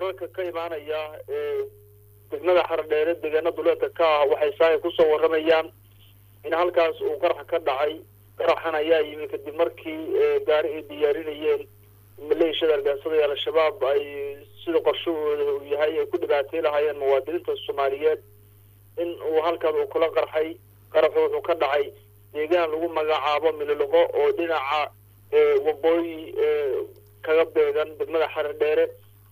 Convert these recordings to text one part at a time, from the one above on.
wararka ka imaanaya degmada xardheere deegaana duleedka ka ah waxay saaya kusoo waramayaan in halkaas uu qarax ka dhacay qaraxan ayaa yimi kadib markii gaari ay diyaarinayeen maleeshiyada argaansada ee al-shabaab ay sida qorshahooda uu yahay ay ku dhibaatay lahaayeen muwaadiniinta soomaaliyeed in uu halkaas uu kula qarxay qaraxu wuxuu ka dhacay deegaan lagu magacaabo miloloqo oo dhinaca waqooyi kaga beegan degmada xardheere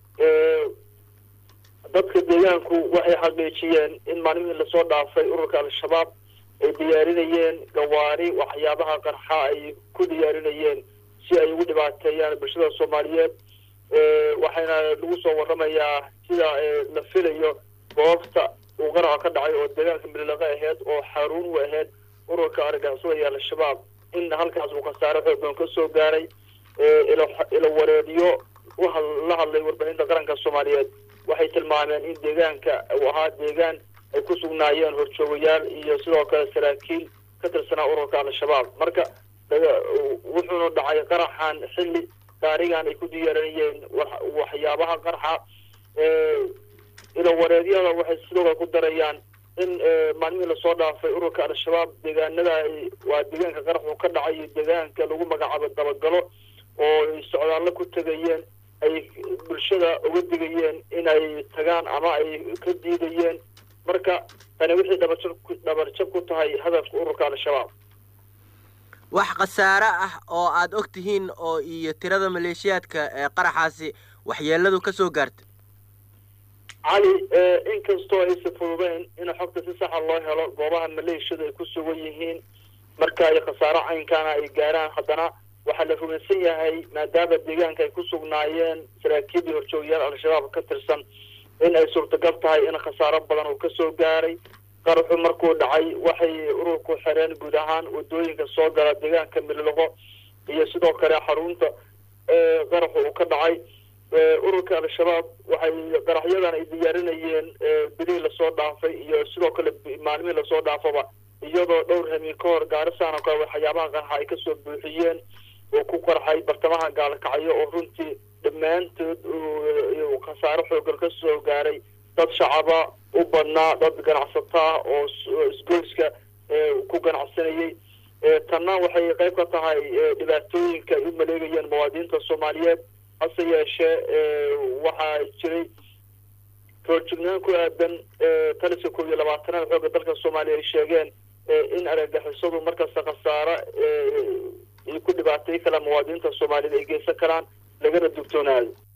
dadka deegaanku waxay xaqiijiyeen in maalmihii lasoo dhaafay ururka al-shabaab ay diyaarinayeen gawaari waxyaabaha qarxa ay ku diyaarinayeen si ay ugu dhibaateeyaan bulshada soomaaliyeed waxayna lagu soo waramayaa sida la filayo goobta uu qaraxa ka dhacay oo deegaanka mililaqe aheyd oo xaruun u aheyd ururka argagixisada iyo al-shabaab in halkaas uu khasaare xoogan ka soo gaaray ilo wareediyo la hadlay warbaahinta qaranka soomaaliyeed waxay tilmaameen in deegaanka uu ahaa deegaan ay ku sugnaayeen horjoogayaal iyo sidoo kale saraakiil ka tirsanaa ururka al-shabaab marka wuxuuna dhacay qaraxan xilli gaarigan ay ku diyaarinayeen waxyaabaha qarxa ilo wareedyada waxay sidoo kale ku darayaan in maalmihii lasoo dhaafay ururka al-shabaab deegaanada waa deegaanka qaraxu ka dhacay iyo deegaanka lagu magacaabo dabagalo oo ay socdaallo ku tegayeen ay bulshada uga digayeen inay tagaan ama ay ka diidayeen marka tani wixii dhabarjab dhabarjab ku tahay hadafka ururka al-shabaab wax khasaare ah oo aada og tihiin oo iyo tirada maleeshiyaadka ee qaraxaasi waxyeeladu ka soo gaarta cali inkastoo aysa fududeyn in xogta si saxa loo helo goobaha maleeshiyadu ay ku sugan yihiin marka ay khasaaro caynkaana ay gaaraan haddana waxaa la rumaysan yahay maadaama deegaanka ay ku sugnaayeen saraakiibii horjoogayaal al-shabaab ka tirsan in ay suurtagal tahay in khasaaro badan uu kasoo gaaray qaraxu markuu dhacay waxay ururku xireen guud ahaan wadooyinka soo gala deegaanka miloloqo iyo sidoo kale xarunta qaraxu uu ka dhacay ururka al-shabaab waxay qaraxyadan ay diyaarinayeen bilihii lasoo dhaafay iyo sidoo kale maalmihii lasoo dhaafaba iyadoo dhowr hamiin ka hor gaarisan oo kale waxyaabaha qarxa ay kasoo buuxiyeen oo ku qarxay bartamaha gaalkacyo oo runtii dhammaantood khasaaro xoogan ka soo gaaray dad shacaba u badnaa dad ganacsataa oo isgoyska ku ganacsanayay tanna waxay qayb ka tahay dhibaatooyinka ay u maleegayeen muwaadiniinta soomaaliyeed hase yeeshee waxaa jiray roorjugnaan ku aadan taliska koob iyo labaatanaad xooga dalka soomaaliya ay sheegeen in argagixisadu markasta khasaare ay ku dhibaatay kala muwaadiniinta soomaaliyeed ay geysan karaan lagana dugtoonaado